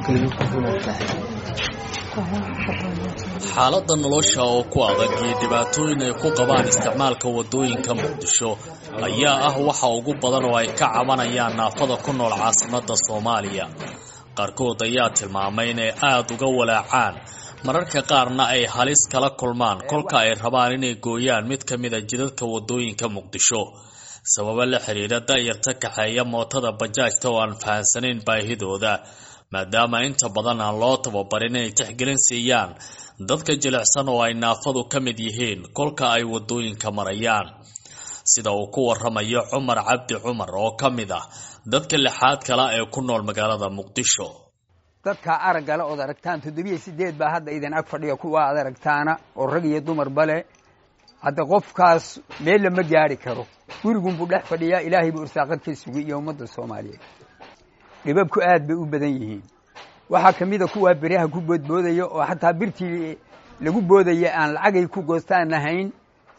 nolosheedu ku xulan tahay xaaladda nolosha oo ku adag iyo dhibaatooyin ay ku qabaan isticmaalka waddooyinka muqdisho ayaa ah waxa ugu badan oo ay ka cabanayaan naafada ku nool caasimadda soomaaliya qaarkood ayaa tilmaamay inay aada uga walaacaan mararka qaarna ay halis kala kulmaan kolka ay rabaan inay gooyaan mid ka mida jidadka waddooyinka muqdisho sababo la xiriira da'yarta kaxeeya mootada bajaajta oo aan fahansanayn baahidooda maadaama inta badan aan loo tababarin inay tixgelin siiyaan dadka jilicsan oo ay naafadu ka mid yihiin kolka ay waddooyinka marayaan sida uu ku waramayo cumar cabdi cumar oo ka mid ah dadka lixaad kale ee ku nool magaalada muqdisho dadka araggale ood aragtaan toddobiyo sideed baa hadda idin ag fadhiya kuwa aad aragtaana oo rag iyo dumarba leh hadda qofkaas meel lama gaari karo gurigunbuu dhex fadhiyaa ilaahay buu irsaaqad ka sugay iyo ummadda soomaaliyeed dhibabku aad bay u badan yihiin waxaa ka mid a kuwaa beriyaha ku boodboodaya oo xataa birtii lagu boodaya aan lacagay ku goostaan lahayn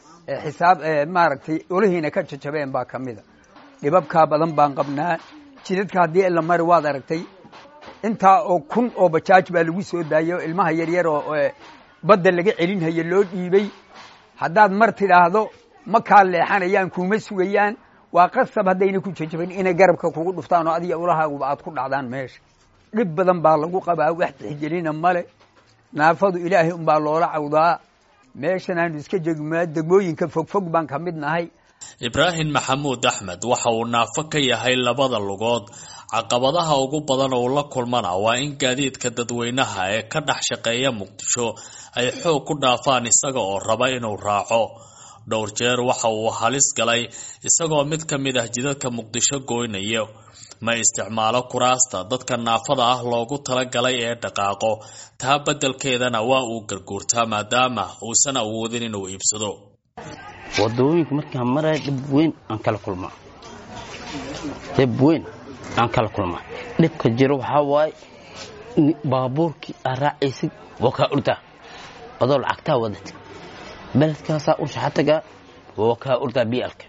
xisaab maaragtay olihiina ka jajabeen baa ka mida dhibabkaa badan baan qabnaa jidadka haddii la mari waad aragtay intaa oo kun oo bajaaj baa lagu soo daayay oo ilmaha yaryar oo badda laga celinhayo loo dhiibay haddaad mar tidhaahdo ma kaa leexanayaan kuuma sugayaan waa qasab haddayna ku jajaban inay garabka kugu dhuftaan oo adiga ulahaaguba aad ku dhacdaan meesha dhib badan baa lagu qabaa wax tixgelina male naafadu ilaahay unbaa loola cawdaa meeshan aanu iska jegmaa degmooyinka fogfog baan ka mid nahay ibraahim maxamuud axmed waxa uu naafo ka yahay labada lugood caqabadaha ugu badan oo la kulmana waa in gaadiidka dadweynaha ee ka dhex shaqeeya muqdisho ay xoog ku dhaafaan isaga oo raba inuu raaco dhowr jeer waxa uu halis galay isagoo mid ka mid ah jidadka muqdisho gooynayo ma isticmaalo kuraasta dadka naafada ah loogu talagalay ee dhaqaaqo taa beddelkeedana waa uu garguurtaa maadaama uusan awoodin inuu iibsado wadooyinka markaan maraya dhib weyn aan kala kulmaa dhib weyn aan kala kulmaa dhibka jiro waxaa waaye baabuurkii aad raacaysid waa kaa urdaa adoo lacagtaa wadatid beledkaasaa u shaxatagaa waa kaa urdaa bialka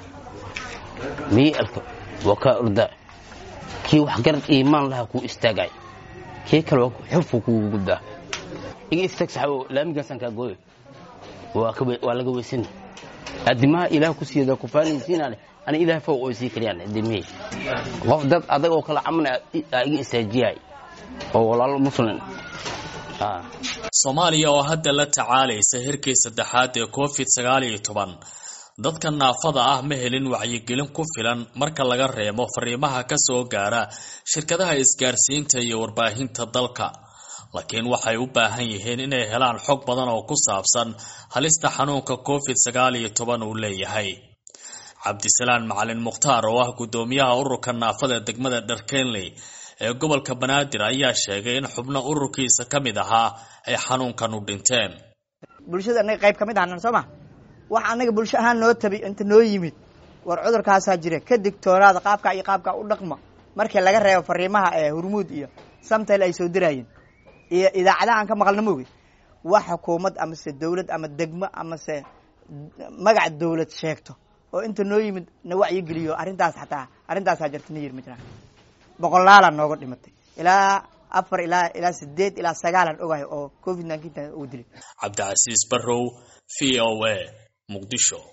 bialka waa kaa urdaa kii wax garad iimaan lahaa kuu istaagay kii kale xurfu kugu guddaa iga istaag saxabo laamigaasaan kaa gooyo waa laga weysana adimaha ilaah ku siiyada kufaanaysiinaan ana ilaah fog oo sii kariyaan adimihii qof dad adag oo kala camal aa iga istaajiyay oo walaalo muslim soomaaliya oo hadda la tacaalaysa herkii saddexaad ee covid sagaal iyo toban dadka naafada ah ma helin wacyigelin ku filan marka laga reebo fariimaha ka soo gaara shirkadaha isgaarsiinta iyo warbaahinta dalka laakiin waxay u baahan yihiin inay helaan xog badan oo ku saabsan halista xanuunka covid sagaal iyo toban uu leeyahay cabdisalaan macalin mukhtaar oo ah guddoomiyaha ururka naafada degmada dharkenley ee gobolka banaadir ayaa sheegay in xubno ururkiisa ka mid ahaa ay xanuunkan u dhinteen bulshada anaga qayb ka mid ahnan soo ma wax anaga bulsho ahaan noo tabi inta noo yimid war cudurkaasaa jira ka digtoonaada qaabkaa iyo qaabkaa u dhaqma markii laga reebo fariimaha ee hurmuud iyo samtayl ay soo diraayeen iyo idaacadaha aan ka maqalna moogi wax xukuumad amase dawlad ama degmo amase magac dawlad sheegto oo inta noo yimid na wacyigeliyo arrintaas xataa arrintaasaa jirta na yiri ma jiraan boqolaalaa nooga dhimatay ilaa afar ilaa ilaa sideed ilaa sagaalan ogahay oo covid nineteen uu dilay cabdicasiis barrow v o a muqdisho